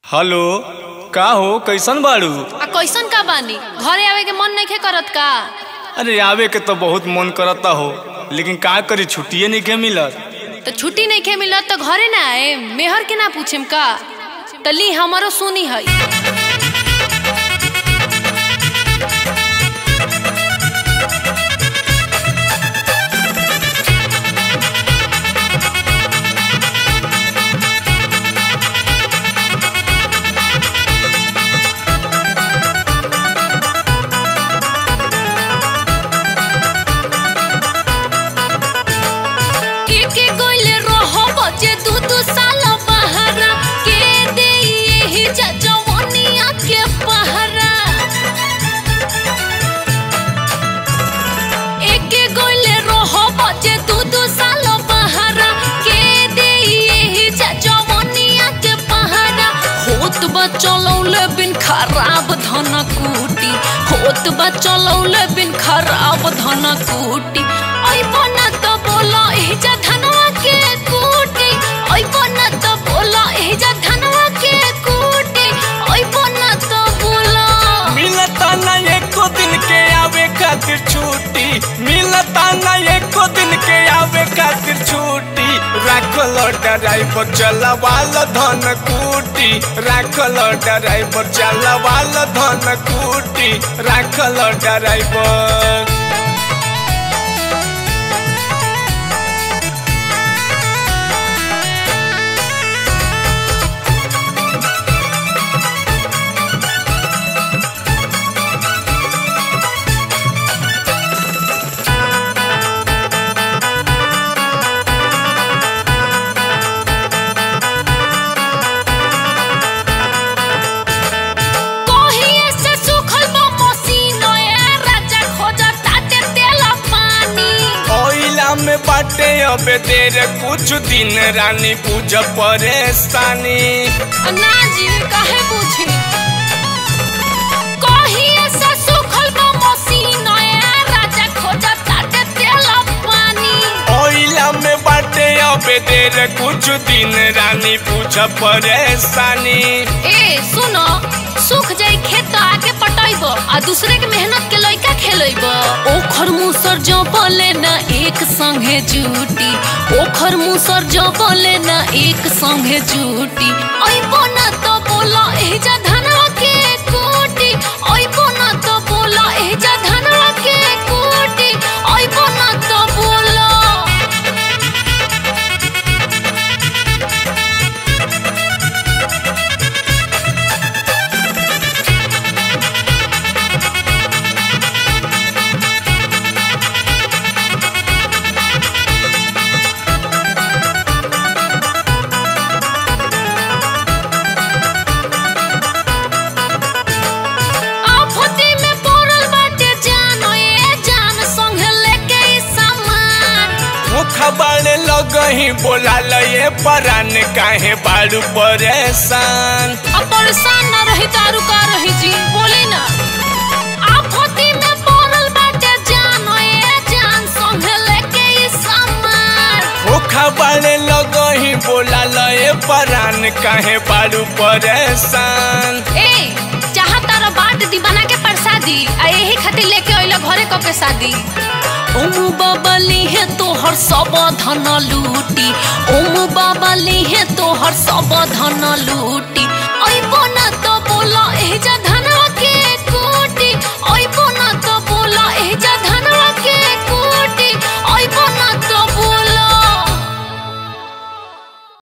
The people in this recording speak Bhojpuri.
हेलो का हो कैसन बाड़ू आ कैसन का बानी घरे आवे के मन नहीं करत का अरे आवे के तो बहुत मन करता हो लेकिन का करी छुट्टिए नहीं के मिलत तो छुट्टी नहीं खे मिलत तो घरे ना आए मेहर के ना पूछेम का तो ली हमारो सुनी है के के गोइले रहो बचे दू दू साल बहरा के दे यही जजवनिया के पहरा एके गोइले रहो बचे दू दू साल बहरा के दे यही जजवनिया के पहरा होत बा चलौले बिन खराब धन कूटी होत बा चलौले बिन खराब धन कूटी ओइ बना तो बोला एजा धनवा के कूटी ओइ बना तो बोला एजा धनवा के कूटी ओइ बना तो बोला मिलता ना एको दिन के आवे खातिर छुट्टी मिलता ना एको दिन के आवे खातिर छुट्टी राखल ड्राइवर चलवाल धन कूटी राखल ड्राइवर चलवाल धन कूटी राखल ड्राइवर कोहिए से सुखल बा मसीनो ए राजा खोजा ताते तेल पानी ओइला में बाटे अबे देर कुछ दिन रानी पूजा परेशानी ना जी काहे पूछी कोहिए से सुखल बा मसीनो ए राजा खोजा ताते तेल पानी ओइला में बाटे अबे देर कुछ दिन रानी पूजा परेशानी ए सुनो सुख जाई खेत तो आके पटैबो आ दूसरे के मेहनत के लइका खेलैबो ओखर मुसर जो बोले ना एक संगे जूटी ओखर मुसर जो बोले ना एक संगे जूटी ओइ बोना तो बोला एजा धनवा के कोटी ओइ बोना तो बोला एजा धनवा के कोटी ओइ बोना तो बोला आफती में पड़ल बाटे जान ए जान संगे लेके ई सामान मुखा बाड़े लगही बोला लये परान काहे बाड़ू परेशान अब परेशान ना रही दारू का रही जी बोली ना आफती में पड़ल बाटे जान ए जान संगे लेके ई सामान मुखा बाड़े लगही बोला लये परान काहे बाड़ू परेशान ए जहाँ तारा बाट दी बना के प्रसादी आ यही खातिर लेके अइला घरे क के शादी ओम बाबा लिहे तोहर सब धन लूटी ओम बाबा लिहे तोहर सब धन लूटी